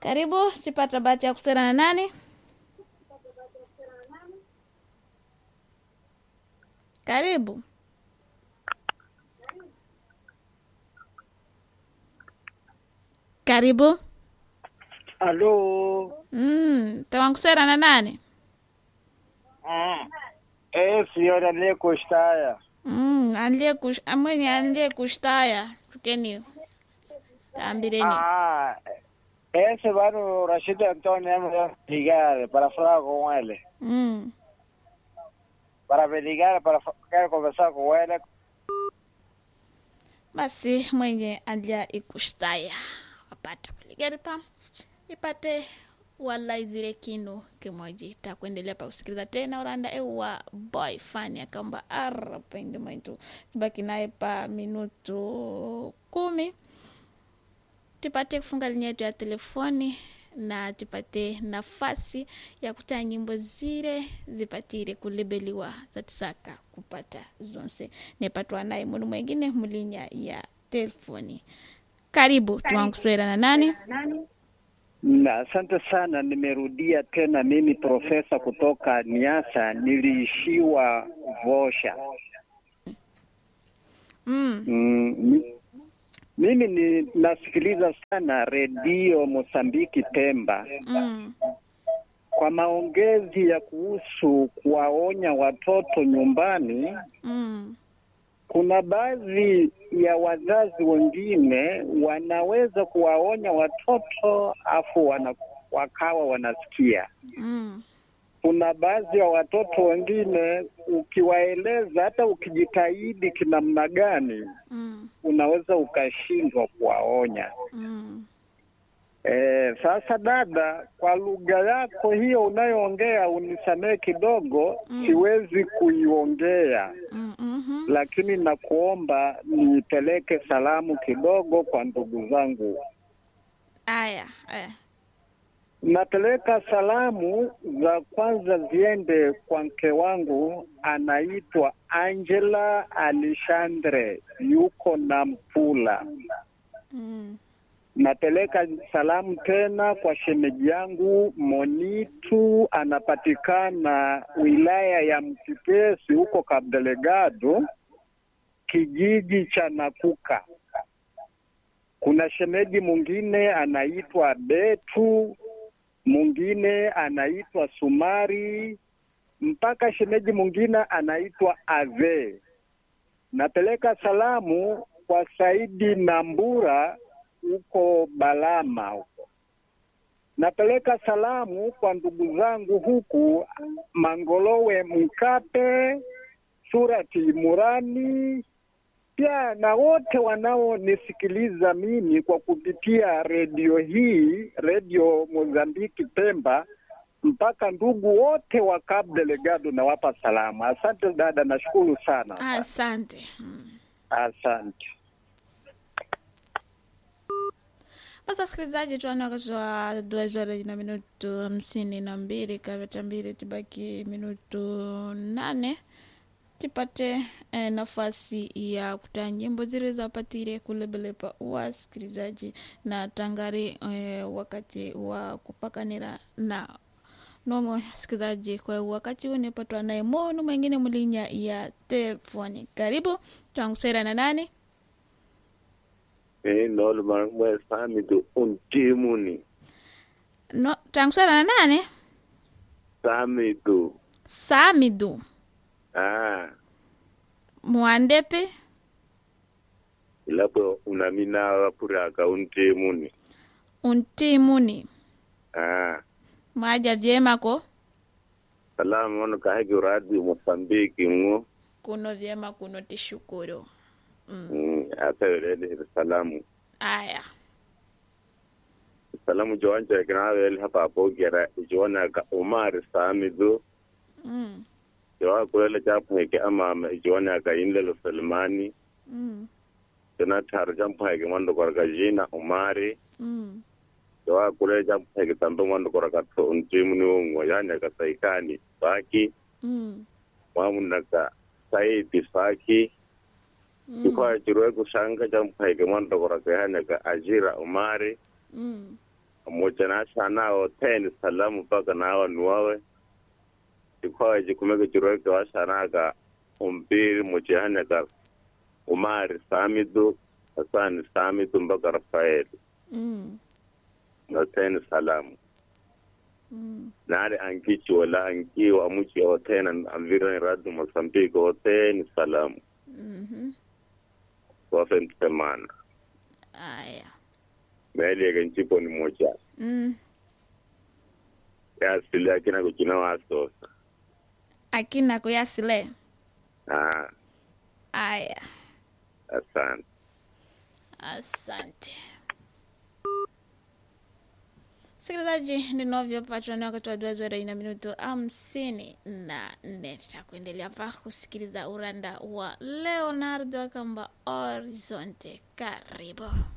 Karibu, tipata bahati ya kusema na nani? Karibu. Karibu. Alo. Mm, tawankusera na nani? Mm. Eh, signora Leko Staya. Mm, anlie kush, amwenye anlie kushtaya. Tukeni. Tambireni. Ah. Ese vano Rashid Antonio me ligar para hablar con él. Mm. Para ligar para quero conversar com ele. Basi mwenye alia ikushtaya wapata kuligari pa ipate wala zile kinu kimoji takuendelea pa kusikiliza tena uranda ewa boy fani akaomba arapende mwetu tibaki naye pa minutu kumi tupate kufunga linia yetu ya telefoni na tupate nafasi ya kutaa nyimbo zile zipatire kulebeliwa zatisaka kupata zonse nepatwa naye munu mwengine mulinya ya telefoni karibu tuwankuswera na nani Na asante sana, nimerudia tena. Mimi profesa kutoka Niasa, niliishiwa Vosha. mm. Mm, mi- mimi ni nasikiliza sana redio Mosambiki Pemba Mm. kwa maongezi ya kuhusu kuwaonya watoto nyumbani. Mm. Kuna baadhi ya wazazi wengine wanaweza kuwaonya watoto afu wana, wakawa wanasikia. Mm. Kuna baadhi ya watoto wengine ukiwaeleza, hata ukijitahidi kinamna gani, Mm. unaweza ukashindwa kuwaonya. Mm. E, sasa dada, kwa lugha yako hiyo unayoongea, unisamehe kidogo, Mm. siwezi kuiongea, Mm. Mhm. lakini nakuomba nipeleke salamu kidogo kwa ndugu zangu. aya aya Napeleka salamu za kwanza ziende kwa mke wangu anaitwa Angela Alexandre, yuko na Mpula. mm. Napeleka salamu tena kwa shemeji yangu Monitu, anapatikana wilaya ya Mkipesi huko Kabdelegado, kijiji cha Nakuka. Kuna shemeji mwingine anaitwa Betu, mwingine anaitwa Sumari, mpaka shemeji mwingine anaitwa Ave. Napeleka salamu kwa Saidi Nambura huko Balama huko. Napeleka salamu kwa ndugu zangu huku Mangolowe Mkape, Surati Murani, pia na wote wanaonisikiliza mimi kwa kupitia redio hii, redio Mozambiki Pemba, mpaka ndugu wote wa Cabo Delgado nawapa salamu. Asante dada, nashukuru sana. asante mm. Asante. basi wasikilizaji tuani wakati wa duas horas na minutu hamsini na mbili kaveta mbili tibaki minutu nane tipate eh, nafasi ya kutaa nyimbo zile zapatire kulebelepa wasikilizaji na tangari eh, wakati wa kupakanira na nomo sikilizaji kwa wakati huu nipatwa naye monu mwengine mulinya ya telefoni karibu twangusera na nani Eh, nolo mwe sami do untimuni no twangusera na nani sami do samidu ah mwandepe ilapo unamina wapuraka untimuni untimuni ah mwaja vyema ko salamu ono kahegi radio mosambiki ngo kuno vyema kuno tishukuru mm. mm, atawelele salamu aya salamu jowanja kinawele hapa apogera ijiwana ka umar sami do mm. jawa kulele japheke amama ijiwana ka inlelo salmani Mm. jona tar jampheke mando korka jina umari Mm. jawa kulele jampheke tambe mando korka to untimuni ngo yanya ka saikani baki Mm. mwamunaka saidi faki Mm. ikwa jirwe kushanga jampheke mando korka yanya ka ajira umari Mm. pamoja na shanao teni salamu mpaka nawa nuwawe ikwawe jikumeke jiroke washanaka umpiri muchihaneka umari samidu hasani samidu mpaka rafaeli mm. na teni salamu Mm. nari ankichi wala ankiwa amuchi otena amvirani radu mosambiki oteni salamu Mhm. wafe mtemana aya meelieke nchipo ni moja mm. yasile akina kuchina wasosa akina kuyasile ah aya asante asante msikilizaji ndinovyo patrani wakati wa duazora ina minuto hamsini na nne tutakuendelea pa kusikiliza uranda wa leonardo akamba horizonte karibu